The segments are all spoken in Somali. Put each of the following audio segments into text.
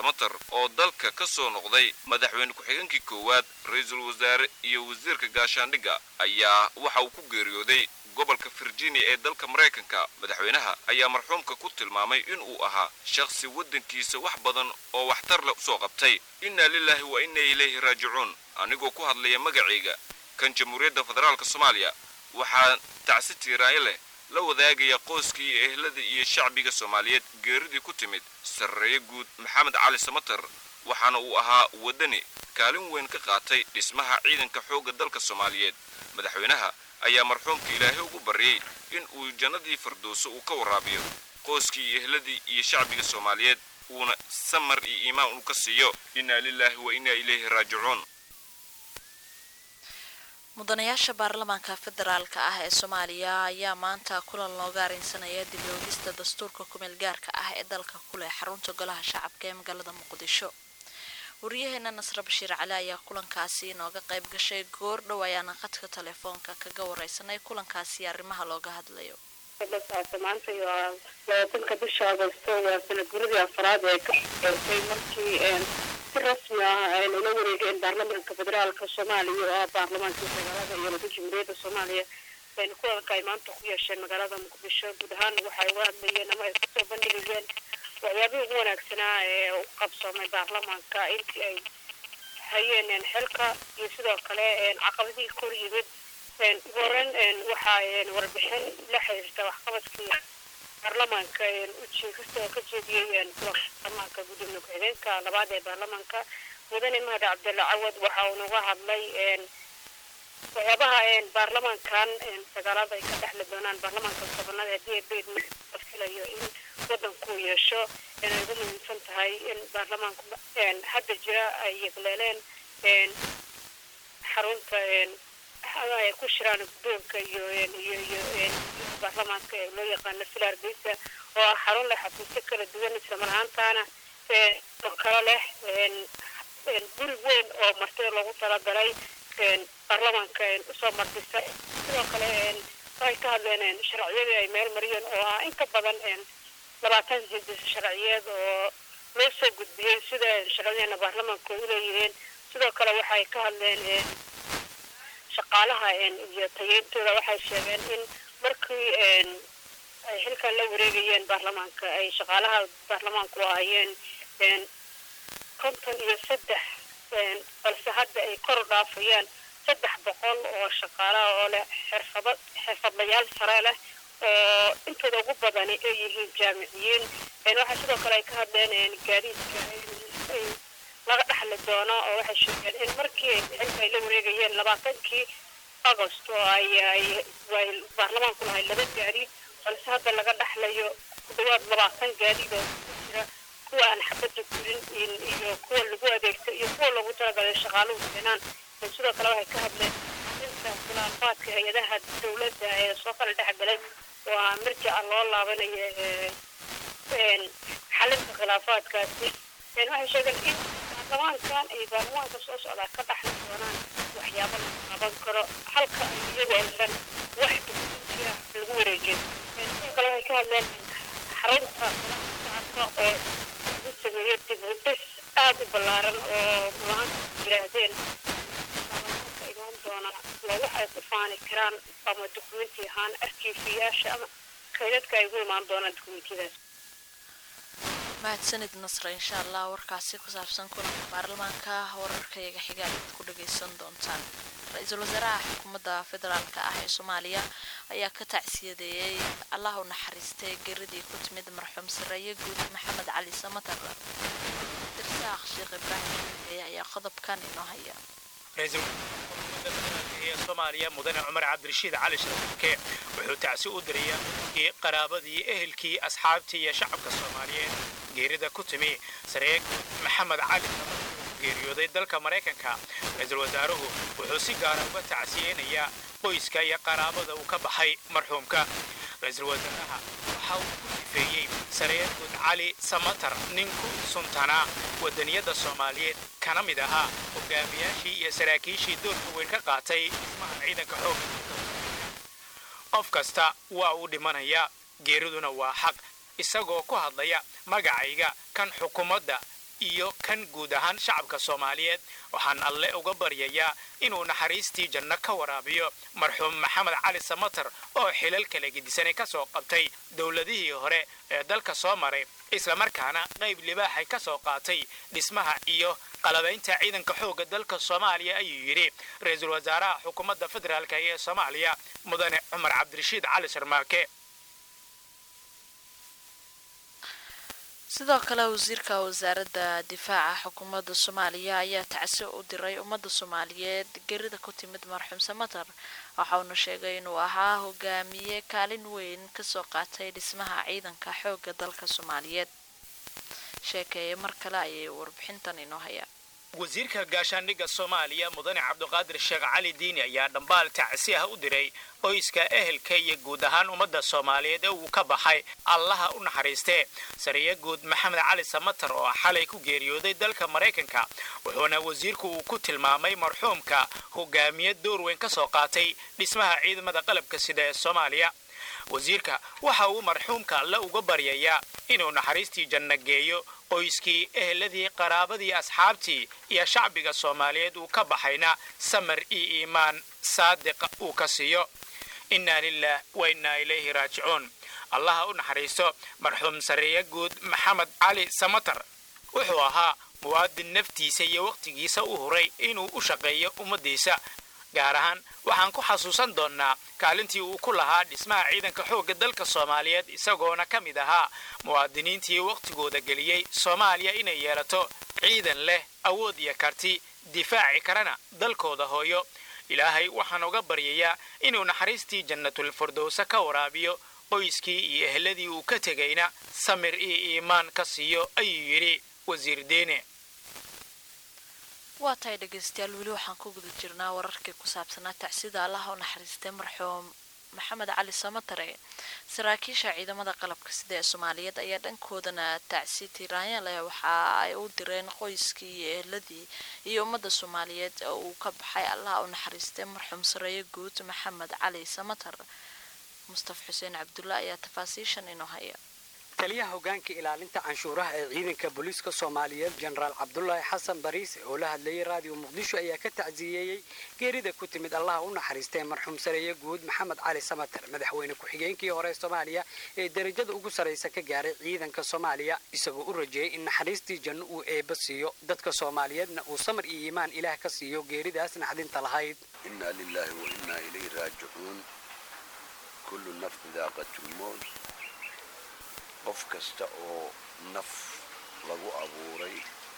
samatar oo dalka ka soo noqday madaxweyne ku-xigeenkii koowaad ra-iisul wasaare iyo wasiirka gaashaandhigga ayaa waxa uu ku geeriyooday gobolka virginia ee dalka maraykanka madaxweynaha ayaa marxuumka ku tilmaamay inuu ahaa shakhsi waddankiisa wax badan oo waxtar leh usoo qabtay inna lilaahi wa inna ilayhi raajicuun anigoo ku hadlaya magacayga kan jamhuuriyadda federaalka soomaaliya waxaa tacsi tiiraayo leh la wadaagaya qoyskii iyo ehladii iyo shacbiga soomaaliyeed geeridii ku timid sarreeye guud maxamed cali samatar waxaana uu ahaa waddani kaalin weyn ka qaatay dhismaha ciidanka xoogga dalka soomaaliyeed madaxweynaha ayaa marxuumka ilaahay ugu baryay in uu jannadii firdowso uu ka waraabiyo qoyskii iyo ehladii iyo shacbiga soomaaliyeed uuna samar iyo iimaan uu ka siiyo inna lilaahi wa inna ilayhi raajicuun mudanayaasha baarlamaanka federaalka ah ee soomaaliya ayaa maanta kulan looga arrinsanaya dib oogista dastuurka kumeel gaarka ah ee dalka ku leh xarunta golaha shacabka ee magaalada muqdisho wariyaheena nasre bashiir cali ayaa kulankaasi inooga qayb gashay goor dhow ayaana khadka telefoonka kaga wareysanay kulankaasi arrimaha looga hadlayo maanta waa labaatanka bisha agosto waa sanad guradii afraad ee ka eegtay markii si rasmi ah ay loola wareegeen baarlamaanka federaalka soomaaliya oo ah baarlamaankii magaalada iyo laba jumhuuriyadda soomaaliya kulanka ay maanta ku yeesheen magaalada muqdisho guud ahaan waxay uga hadlayeen ama ay kusoo bandhigayeen waxyaabihii ugu wanaagsanaa ee u qabsoomay baarlamaanka intii ay hayeen xilka iyo sidoo kale caqabadihii kor yimid ugu horeyn waxaa warbixin la xiriirta waxqabadkii baarlamaanka kastoo ka jeediyey baarlamaanka gudoomiye ku-xigeenka labaad ee baarlamaanka mudane mahad cabdalla cawad waxa uu naga hadlay waxyaabaha baarlamaankan sagaalada ay ka dhexli doonaan baarlamaanka tobanaad haddii ay beed la filayo in waddanku yeesho inay ugu muhiimsan tahay in baarlamaanku hadda jira ay yegleeleen xarunta ay ku shiraan guddoonka iyo iyo iyo baarlamaanka ee loo yaqaano filar geysa oo ah xarun leh xafiisyo kala duwan islamar ahaantaana oo kale leh guri weyn oo martida loogu talagalay baarlamaanka usoo martisa sidoo kale ay ka hadleen sharciyadii ay meel mariyeen oo ah in ka badan labaatan jildis sharciyeed oo loo soo gudbiyey sida sharciyadeena baarlamaanka u leeyihiin sidoo kale waxay ka hadleen shaqaalaha iyo tayeyntooda waxay sheegeen in markii ay xilkan la wareegayeen baarlamaanka ay shaqaalaha baarlamaanku ahaayeen konton iyo saddex balse hadda ay kor u dhaafayaan saddex boqol oo shaqaalaha oo leh xirfado xirfadlayaal sare leh oo intooda ugu badani ay yihiin jaamiciyiin waxaa sidoo kale ay ka hadleen gaadiidka laga dhexli doono oo waxay sheegeen in markii xilka ay la wareegayeen labaatankii agost oo ay ay baarlamaanku lahay laba gaadi balse hadda laga dhexlayo ku dhawaad labaatan gaadiid oo ku jira kuwa aan xabadda gurin iyo kuwa lagu adeegto iyo kuwa loogu talagalay shaqaaluhu keenaan sidoo kale waxay ka hadleen inta khilaafaadka hay-adaha dowladda ee soo kala dhexgalay oo ah marjaca loo laabanayo xalinta khilaafaadkaasi waxay sheegeen in baarlamaankan ay baarlamaanka soo socdaa ka dhaxli doonaan waxyaabo la qaban karo halka iyagu aysan wax dukumiinti ah lagu wareejin sidoo kale waxay ka hadleen xarunta shacabka oo lagu sameeyo dib u dhis aada u ballaaran oo maanta yidhaahdeen imaan doona waa wax ay ku faani karaan ama dukumenti ahaan arkiifiyaasha ama kaydadka ay ugu imaan doonaan dukumentiyadaas mahadsanid nasre insha allah warkaasi ku saabsan kulanka baarlamaanka wararkayaga xiga ayaad ku dhagaysan doontaan ra-iisul wasaaraha xukuumadda federaalka ah ee soomaaliya ayaa ka tacsiyadeeyey allah u naxariistay geridii ku timid marxuum sareeye guud maxamed cali samatar dirsaaq sheekh ibraahim xulxeeye ayaa qodobkan inoo haya ee soomaaliya mudane cumar cabdirashiid cali sharafke wuxuu tacsi u diraya qaraabadii ehelkii asxaabtii iyo shacabka soomaaliyeed geerida ku timi sareeg maxamed cali geeriyooday dalka maraykanka ra-iisul wasaaruhu wuxuu si gaara uga tacsiyeynayaa qoyska iyo qaraabada uu ka baxay marxuumka ra-iisul wasaaraha waxa uu ku sifeeyey sareergud cali samatar nin ku suntanaa wadaniyadda soomaaliyeed kana mid ahaa hogaamiyaashii iyo saraakiishii doorka weyn ka qaatay dhismaha ciidanka xooga qof kasta waa uu dhimanayaa geeriduna waa xaq isagoo ku hadlaya magacayga kan xukuumadda iyo kan guud ahaan shacabka soomaaliyeed waxaan alle uga baryayaa inuu naxariistii janno ka waraabiyo marxuum maxamed cali samatar oo xilal kala gedisanay ka soo qabtay dowladihii hore ee dalka soo maray islamarkaana qayb libaaxay ka soo qaatay dhismaha iyo qalabaynta ciidanka xoogga dalka soomaaliya ayuu yidhi ra-iisul wasaaraha xukuumadda federaalk ee soomaaliya mudane cumar cabdirashiid cali sharmaake sidoo kale wasiirka wasaaradda difaaca xukuumadda soomaaliya ayaa tacsi u diray ummadda soomaaliyeed gerida ku timid marxuum samatar waxauna sheegay inuu ahaa hogaamiye kaalin weyn kasoo qaatay dhismaha ciidanka xoogga dalka soomaaliyeed sheekeeye mar kale ayay warbixintan inoo hayaan wasiirka gaashaandhigga soomaaliya mudane cabdiqaadir sheekh cali diini ayaa dhambaal tacsi ah u diray qoyska ehelka iyo guud ahaan ummadda soomaaliyeed ee uu ka baxay allaha u naxariistee sariye guud maxamed cali samatar oo xalay ku geeriyooday dalka maraykanka wuxuuna wasiirku uu ku tilmaamay marxuumka hogaamiye door weyn ka soo qaatay dhismaha ciidamada qalabka sida ee soomaaliya wasiirka waxa uu marxuumka alle uga baryayaa inuu naxariistii janno geeyo qoyskii eheladii qaraabadii asxaabtii iyo shacbiga soomaaliyeed uu ka baxayna samar iyo iimaan saadiqa uu ka siiyo innaa lilah wa innaa ilayhi raajicuun allaha u naxariisto marxuum sareeye guud maxamed cali samatar wuxuu ahaa muwaadin naftiisa iyo wakhtigiisa u huray inuu u shaqeeyo ummaddiisa gaar ahaan waxaan ku xasuusan doonnaa kaalintii uu ku lahaa dhismaha ciidanka xoogga dalka soomaaliyeed isagoona ka mid ahaa muwaadiniintii wakhtigooda geliyey soomaaliya inay yeelato ciidan leh awood iyo karti difaaci karana dalkooda hooyo ilaahay waxaan uga baryayaa inuu naxariistii jannatul firdowsa ka waraabiyo qoyskii iyo eheladii uu ka tegayna samir iyo iimaan ka siiyo ayuu yidhi wasiir deene waa tahay dhegaystayaal weli waxaan ku guda jirnaa wararkii ku saabsanaa tacsida allaha u naxariistay marxuum maxamed cali samatare saraakiisha ciidamada qalabka sida ee soomaaliyeed ayaa dhankoodana tacsi tiraanya leh waxa ay u direen qoyskii iyo eheladii iyo ummadda soomaaliyeed oo uu ka baxay allaha u naxariistay marxuum sareeye guud maxamed cali samatar mustafa xuseen cabdulla ayaa tafaasiishan inoo haya taliyaha hogaanka ilaalinta canshuuraha ee ciidanka booliiska soomaaliyeed jenaraal cabdulaahi xasan bariis oo la hadlayay raadiyo muqdisho ayaa ka tacsiyeeyey geerida ku timid allaha u naxariistay marxuum sareeye guud maxamed cali samatar madaxweyne ku-xigeenkii hore soomaaliya ee derajada ugu sarraysa ka gaaray ciidanka soomaaliya isagoo u rajeeyey in naxariistii janno uu eebba siiyo dadka soomaaliyeedna uu samar iyo iimaan ilaah ka siiyo geeridaas naxdinta lahayd inaa lilaahi wa innaa ilayhi raajicuun kullu nafsin daaqatulmowt qof kasta oo naf lagu abuuray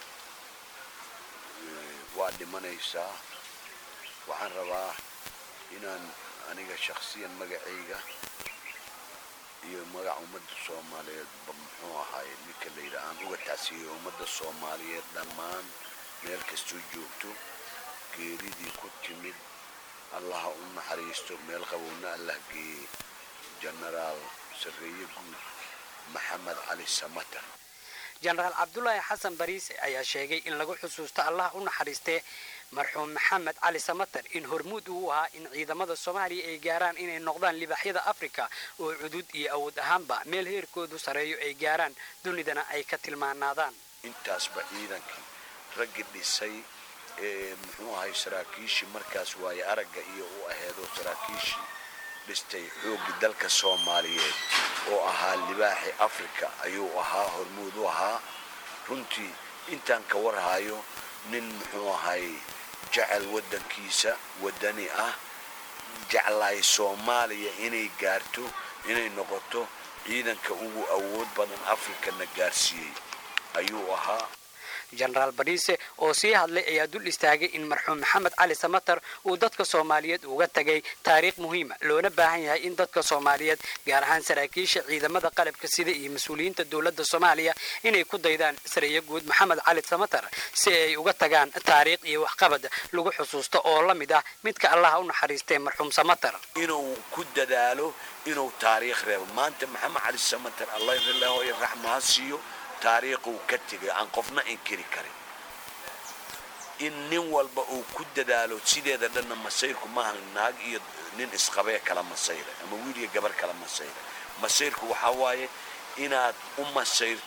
waa dhimanaysaa waxaan rabaa inaan aniga shakhsiyan magacayga iyo magaca ummadda soomaaliyeedba muxuu ahaay ninka layidha aan uga tacsiiyey ummadda soomaaliyeed dhammaan meel kastoo joogto geeridii ku timid allaha u naxariisto meel qabowna allah geeye jenaraal sarreeye guud maxamed cali samatar jenaraal cabdulaahi xasan bariis ayaa sheegay in lagu xusuusto allah u naxariistee marxuum maxamed cali samatar in hormuud uu ahaa in ciidamada soomaaliya ay gaaraan inay noqdaan libaaxyada afrika oo cudud iyo awood ahaanba meel heerkoodu sareeyo ay gaaraan dunidana ay ka tilmaanaadaan intaasba ciidankii raggi dhisay ee muxuu ahay saraakiishii markaas waaye aragga iyo u aheedoo saraakiishii dhistay xooggii dalka soomaaliyeed oo ahaa libaaxi afrika ayuu ahaa hormuud u ahaa runtii intaan ka warhayo nin muxuu ahay jecel waddankiisa waddani ah jeclaay soomaaliya inay gaarto inay noqoto ciidanka ugu awood badan afrikana gaarsiiyey ayuu ahaa jenaraal bariise oo sii hadlay ayaa dul istaagay in marxuum maxamed cali samatar uu dadka soomaaliyeed uga tagay taariikh muhiima loona baahan yahay in dadka soomaaliyeed gaar ahaan saraakiisha ciidamada qalabka sida iyo mas-uuliyiinta dowladda soomaaliya inay ku daydaan sareeye guud maxamed cali samatar si ay uga tagaan taariikh iyo waxqabad lagu xusuusto oo la mid ah midka allaha u naxariistay marxuum samatar inuu ku dadaalo inuu taariikh reebo maanta maxamed cali samatar allah ilaho raxmaha siiyo taariikhuu ka tegay aan qofna inkiri karin in nin walba uu ku dadaalo sideeda dhanna masayrku maaha naag iyo nin isqabee kala masayra ama wiil iyo gabar kala masayra masayrku waxaa waaye inaad u masayrto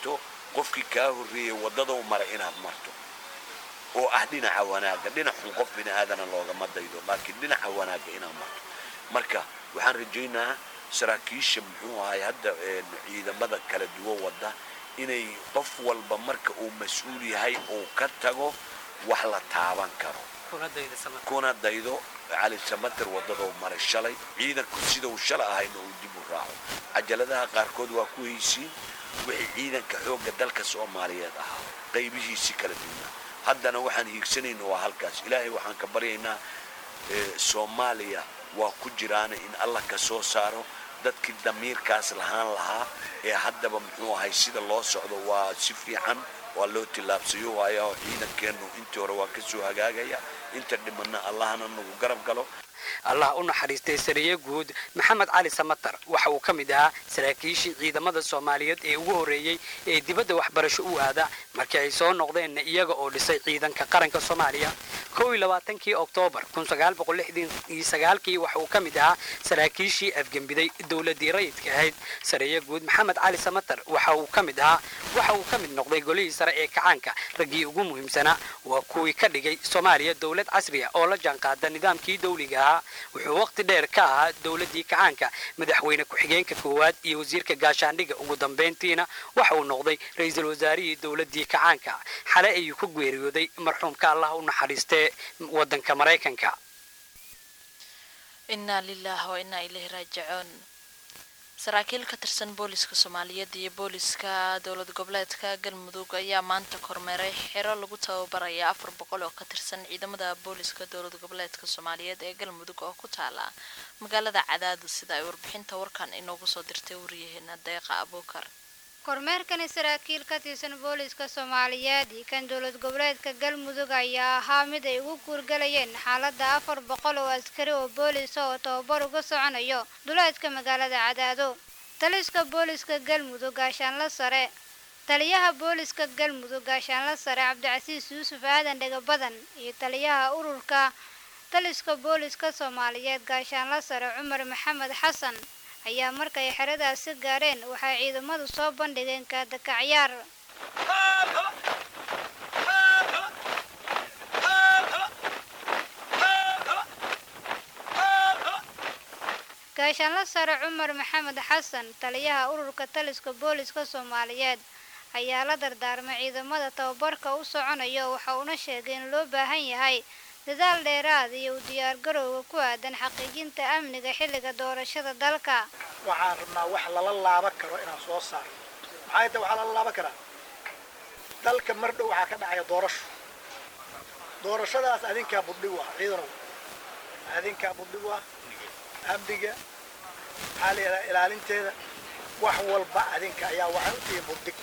qofkii kaa horreeyey waddadau maray inaad marto oo ah dhinaca wanaagga dhinaxun qof bini aadana loogama daydo laakiin dhinaca wanaagga inaad marto marka waxaan rajaynaa saraakiisha muxuu ahay hadda ciidamada kala duwan wadda inay qof walba marka uu mas-uul yahay uu ka tago wax la taaban karo kuna daydo cali samater waddadoo maray shalay ciidanku sidau shala ahayna uu dib u raaco cajaladaha qaarkood waa ku haysiin wixii ciidanka xoogga dalka soomaaliyeed ahaa qaybihiisii kala duwnaa haddana waxaan hiigsanayna waa halkaas ilaahay waxaan ka baryaynaa soomaaliya waa ku jiraana in allah ka soo saaro dadkii damiirkaas lahaan lahaa ee haddaba muxuu ahay sida loo socdo waa si fiican waa loo tillaabsayo waayo ciidankeennu intii hore waa ka soo hagaagaya inta dhimanna allahna nagu garab galo allah u naxariistay sariye guud maxamed cali samatar waxa uu ka mid ahaa saraakiishii ciidamada soomaaliyeed ee ugu horreeyey ee dibadda waxbarasho u aada markii ay soo noqdeenna iyaga oo dhisay ciidanka qaranka soomaaliya kow iyo labaatankii oktoobar kun sagaal boqol lixdan iyo sagaalkii waxa uu ka mid ahaa saraakiishii afgembiday dowladdii rayidka ahayd sariye guud maxamed cali samatar waxa uu ka mid ahaa waxa uu ka mid noqday golihii sare ee kacaanka raggii ugu muhiimsanaa waa kuwii ka dhigay soomaaliya dowlad casriya oo la jaanqaada nidaamkii dawliga ahaa wuxuu waqti dheer ka ahaa dowladdii kacaanka madaxweyne ku-xigeenka koowaad iyo wasiirka gaashaandhigga ugu dambayntiina waxa uu noqday ra-iisul wasaarihii dowladdii kacaanka xale ayuu ku geeriyooday marxuumka allah u naxariistee waddanka maraykanka inaa lilah wa inaa ilayhi raajicuun saraakiil ka tirsan booliska soomaaliyeed iyo booliska dowlad goboleedka galmudug ayaa maanta kormeeray xero lagu tababaraya afar boqol oo ka tirsan ciidamada booliska dowlad goboleedka soomaaliyeed ee galmudug oo ku taala magaalada cadaadu sida ay warbixinta warkan inoogu soo dirtay wariyaheena deeqa abuukar kormeerkani saraakiil ka tirsan booliska soomaaliyeed iyo kan dowlad goboleedka galmudug ayaa ahaa mid ay ugu guurgalayeen xaaladda afar boqol oo askari oo boolisa oo tababar uga soconayo duleedka magaalada cadaado taliska booliska galmudug gaashaanla sare taliyaha booliska galmudug gaashaanla sare cabdicasiis yuusuf aadan dhegabadan iyo taliyaha ururka taliska booliska soomaaliyeed gaashaanla sare cumar maxamed xasan ayaa markay xeradaasi gaareen waxay ciidamadu soo bandhigeen kaadakacyaar gaashaanla sare cumar maxamed xasan taliyaha ururka taliska booliska soomaaliyeed ayaa la dardaarmay ciidamada tababarka u soconayo waxa uuna sheegay in loo baahan yahay dadaal dheeraad iyo u diyaargarowga ku aadan xaqiijinta amniga xilliga doorashada dalka waxaan rabnaa wax lala laaban karo inaan soo saaro maxay tahay waxaa lala laaban karaa dalka mar dhow waxaa ka dhacaya doorasho doorashadaas adinkaa budhig u ah ciidanow adinkaa budhig u ah amniga maxaa la yidhaha ilaalinteeda wax walba adinka ayaa waxay u tihiin budhig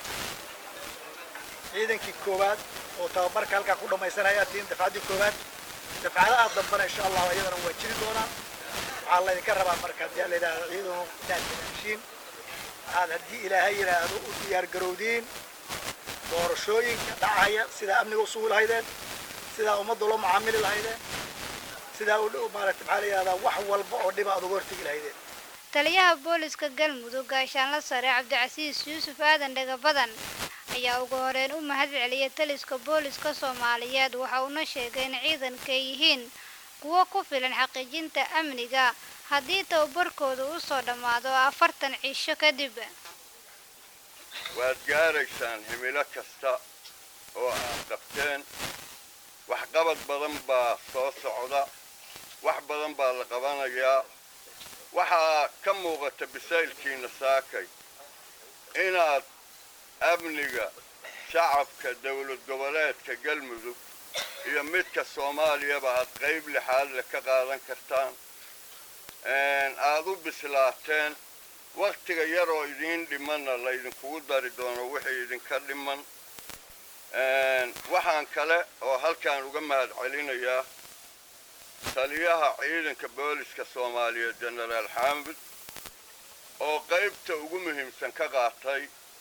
ciidankii koowaad oo tababarka halkaa ku dhammaysanaya tihiin dafcaddii koowaad dafcadaha dambana insha allahu iyadana waa jiri doonaa waxaa laydinka rabaa marka haddii la yidhaahdo ciidanu inaad hagaashiin aad haddii ilaahay yidhaahdo u diyaargarowdiin doorashooyinka dhacaya sidaa amniga u sugi lahaydeen sidaa ummadda loo macaamili lahaydeen sidaa u maaragta maxaa la yidhahdaa wax walba oo dhiba aad uga hortegi lahaydeen taliyaha booliska galmudug gaashaanla sare cabdicasiis yuusuf aadan dhegabadan ayaa ugu horeyn u mahad celiyay taliska booliska soomaaliyeed waxa uuna sheegay in ciidankay yihiin kuwo ku filan xaqiijinta amniga haddii tababarkooda u soo dhammaado afartan cisho kadib waad gaaraysaan himilo kasta oo aad qabteen waxqabad badan baa soo socda wax badan baa la qabanayaa waxaa ka muuqata bisaylkiina saakay inaad amniga shacabka dowlad goboleedka galmudug iyo midka soomaaliyaba aad qayb lixaadle ka qaadan kartaan aad u bislaateen waktiga yaroo idiin dhimanna laydinkugu dari doono wixii idinka dhiman waxaan kale oo halkaan uga mahad celinayaa taliyaha ciidanka booliska soomaaliyeed jenaraal xaamud oo qaybta ugu muhiimsan ka qaatay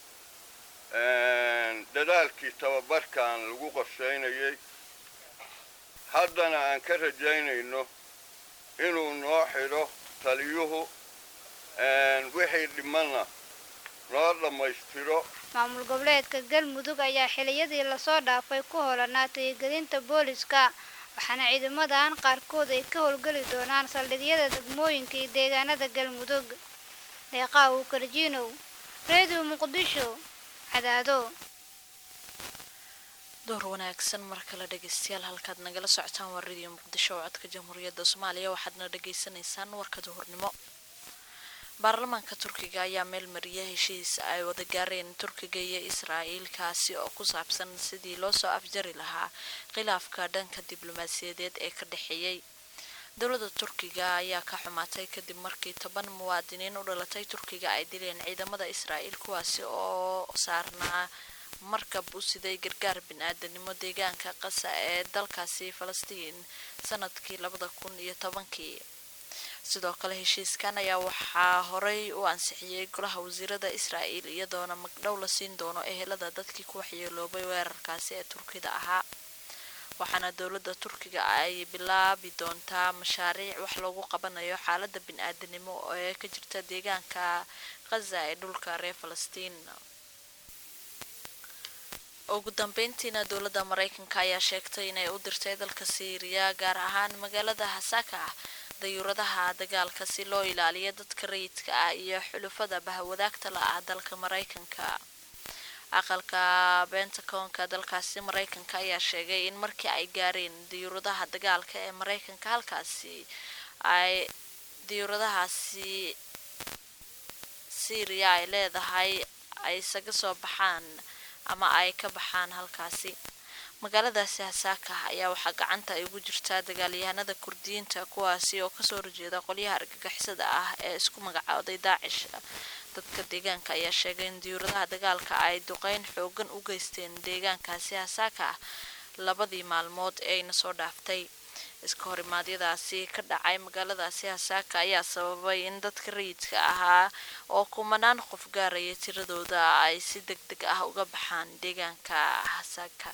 dadaalkii tababarkan lagu qorshaynayay haddana aan ka rajaynayno inuu noo xidho taliyuhu wixii dhimanna noo dhammaystiro maamul goboleedka galmudug ayaa xiliyadii lasoo dhaafay ku holanaa tirigelinta booliska waxaana ciidamadan qaarkood ay ka howlgeli doonaan saldhigyada degmooyinka iyo deegaanada galmudug deeqaa uu karjiinow reediyo muqdisho cadaado door wanaagsan mar kale dhegeystayaal halkaad nagala socotaan waa radio muqdisho oo codka jamhuuriyadda soomaaliya waxaadna dhagaysanaysaan warka duhurnimo baarlamaanka turkiga ayaa meel mariya heshiis ay wada gaareen turkiga iyo israa'iil kaasi oo ku saabsan sidii loo soo afjari lahaa khilaafka dhanka diblomaasiyadeed ee ka dhexeeyey dowladda turkiga ayaa ka xumaatay kadib markii toban muwaadiniin u dhalatay turkiga ay dileen ciidamada israa'iil kuwaasi oo saarnaa markab u siday gargaar bin-aadanimo deegaanka qasa ee dalkaasi falastiin sanadkii labada kun iyo tobankii sidoo kale heshiiskan ayaa waxaa horey u ansixiyey golaha wasiirada israa'iil iyadoona magdhow la siin doono ehelada dadkii ku waxyeeloobay weerarkaasi ee turkida ahaa waxaana dowladda turkiga ay bilaabi doontaa mashaariic wax loogu qabanayo xaalada bin-aadanimo ee ka jirta deegaanka khaza ee dhulka reer falastiin ugu dambeyntiina dowladda mareykanka ayaa sheegtay inay u dirtay dalka siiriya gaar ahaan magaalada hasaka dayuuradaha dagaalka si loo ilaaliyo dadka rayidka ah iyo xulufada bahwadaagta la ah dalka mareykanka aqalka bentacoonka dalkaasi mareykanka ayaa sheegay in markii ay gaareen diyuuradaha dagaalka ee mareykanka halkaasi ay diyuuradahaasi syriya ay leedahay ay isaga soo baxaan ama ay ka baxaan halkaasi magaaladaasi hasaaka ayaa waxaa gacanta ay ugu jirtaa dagaalyahanada kurdiyiinta kuwaasi oo kasoo horjeeda qolyaha argagixisada ah ee isku magacooday daacish dadka deegaanka ayaa sheegay in diyuuradaha dagaalka ay duqeyn xoogan u geysteen deegaankaasi hasaaka ah labadii maalmood ee ayna soo dhaaftay iska horimaadyadaasi ka dhacay magaaladaasi hasaaka ayaa sababay in dadka rayidka ahaa oo kumanaan qof gaaraya tiradooda ay si deg deg ah uga baxaan deegaanka hasaaka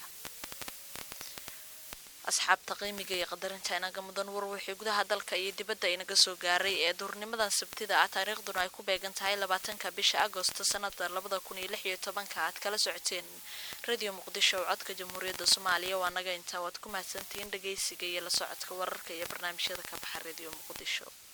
asxaabta qiimiga iyo qadarinta inaga mudan war wixii gudaha dalka iyo dibadda inaga soo gaaray ee duurnimadan sabtida ah taariikhduna ay ku beegan tahay labaatanka bisha agosto sanada labada kun iyo lix iyo tobanka aad kala socoteen radio muqdisho oo codka jamhuuriyadda soomaaliya waa naga intaa waad ku mahadsantihiin dhageysiga iyo la socodka wararka iyo barnaamijyada ka baxa radio muqdisho